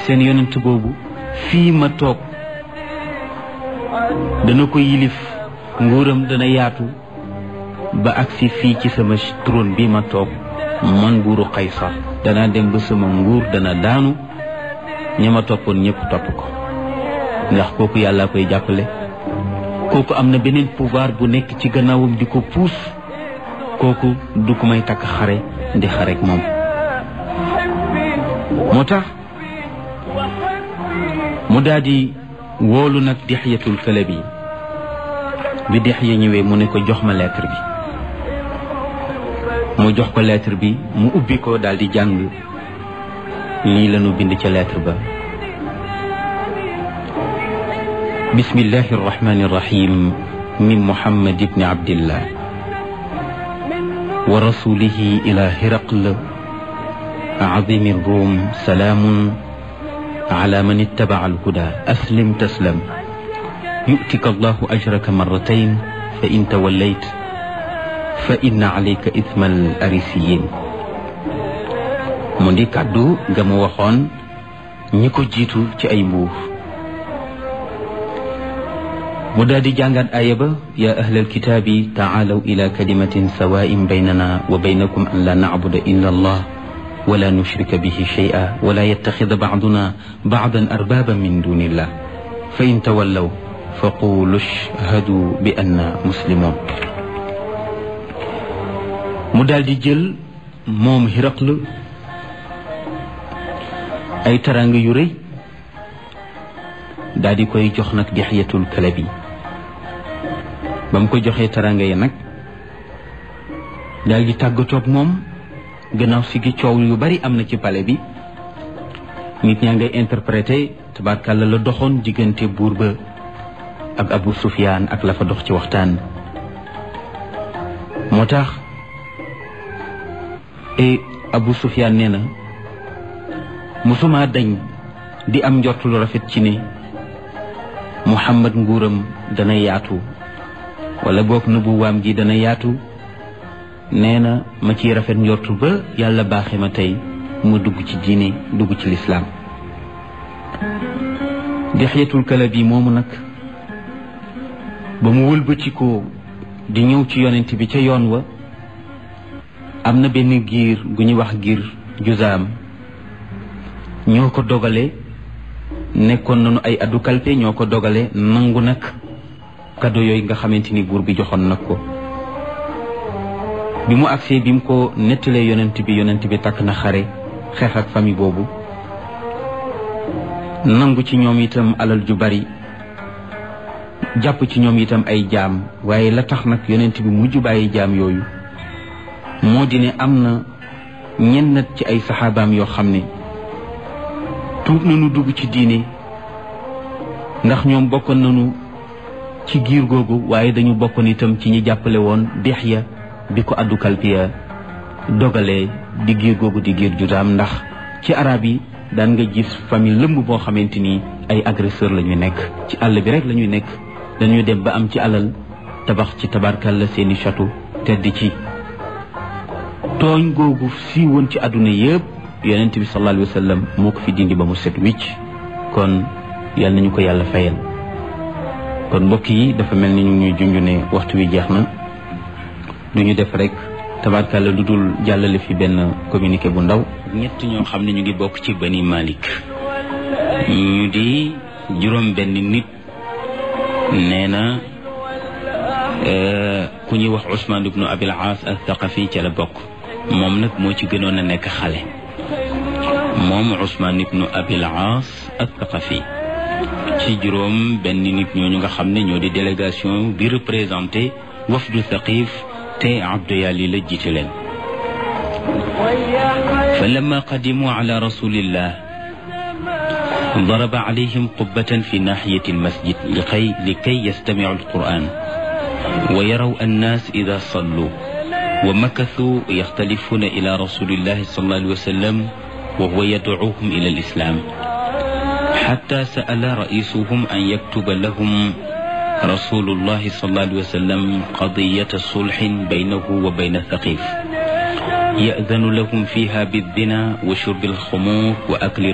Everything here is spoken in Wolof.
seen yonent boobu fii ma toog dana ko yilif nguuram dana yaatu ba agsi fii ci sama trône bi ma toog man nguuru Qaysar danaa dem ba sama nguur dana daanu ña ma toppoon ñëpp topp ko ndax kooku yàlla koy jàppale kooku am na beneen pouvoir bu nekk ci gannaawam di ko puus kooku du ko may takk xare di xarek moom moo tax mu daal di woolu nag dixyatul këlëb yi bi dixya ñëwee mu ne ko jox ma lettre bi mu jox ko lettre bi mu ubbi ko daal di jàng lii lañu bind ca lettre ba bismillahi arrahmani irrahim min muhammad ibni abdillah wa rasulihi ila hiraql azimi rum salaamun ala man ittabaca alhuda aslim taslam yu'tika allahu ajraka marratayn fa in tawallayt fa inna alayka ithma al arisiyin mu di kàddu ga mu waxoon ñi ko jiitu ci ay mbuur mu daal di jàngaat aaya ba yaa ahlal kitaabi taalaw ila kalimatin sawaa'in baynana wa baynakum an la nacbuda illa allah wala nushrika bihi shay'a wala yattaxida bacduna bacdan arbaaban min dunillah fa in tawallaw fa qulu ashhadu bi anna muslimun mu daal di jël moom Hiraql ay taraanga yu rëy daal di koy jox nag Dihyatul Kalabi ba mu ko joxee taraanga yi nag daal di tàggatoog moom gannaaw si gi coow yu bari am na ci pale bi nit ñaa ngay interprété tabarkàlla la doxoon diggante buur ba ak Abu Sufyaan ak la fa dox ci waxtaan moo tax e Abu Sufyaan nee na musuma dañ di am njort lu rafet ci ne Muhammad nguuram dana yaatu wala boog nubuwaam gi dana yaatu nee na ma ciy rafet njortu ba yàlla baaxe ma tey mu dugg ci diine dugg ci lislaam Dihyatul Kalabi moomu nag ba mu wëlbatikoo di ñëw ci yonent bi ca yoon wa am na benn giir gu ñuy wax giir juzaam ñoo ko dogale nekkoon nañu ay addu kalpe ñoo ko dogale nangu nag kado yooyu nga xamante ni buur bi joxoon nag ko bi mu agsee bi mu ko nettalee yonent bi yonent bi takk na xare xeex ak famille boobu nangu ci ñoom itam alal ju bari jàpp ci ñoom itam ay jaam waaye la tax nag yonent bi mujj bàyyi jaam yooyu moo di ne am na ñennat ci ay saxaabaam yoo xam ne tuub nañu dugg ci diine ndax ñoom bokkoon nañu ci giir googu waaye dañu bokkoon itam ci ñi jàppale woon Dihya bi ko addu kalpiya dogalee di giir googu di giir judaam ndax ci arab yi daan nga gis famille lëmb boo xamante ni ay agresseur la ñuy nekk ci àll bi rek la ñuy nekk dañuy dem ba am ci alal tabax ci tabarkalla seeni château tedd ci tooñ googu si woon ci àdduna yëpp yonent bi sallallahu alayhi wa sallam moo ko fi dindi ba mu set wicc kon yal nañu ko yàlla fayal kon mbokk yi dafa mel ni ñu ñuy junj ne waxtu wi jeex na du ñu def rek tabarkalla lu dul jàllale fi benn communiqué bu ndaw ñett ñoo xam ne ñu ngi bokk ci bani Malik ñu di juróom benn nit nee na ku ñuy wax Ousmane ibnu Abil Aas al Thaqafi ca la bokk moom nag moo ci gënoon a nekk xale moom Ousmane ibnu Abil Aas al Thaqafi ci juróom benn nit ñooñu nga xam ne ñoo di délégation bi représenté wafdu Thaqif te Abdu Yali la jiite leen fa lamma qadimu ala rasulillah ضرب عليهم قبة في ناحية المسجد لكي, لكي يستمعوا القرآن ويروا الناس إذا صلوا ومكثوا يختلفون إلى رسول الله صلى الله عليه وسلم وهو يدعوهم إلى الإسلام حتى سأل رئيسهم أن يكتب لهم رسول الله صلى الله عليه وسلم قضية صلح بينه وبين ثقيف يأذن لهم فيها بالزنا وشرب الخمور وأكل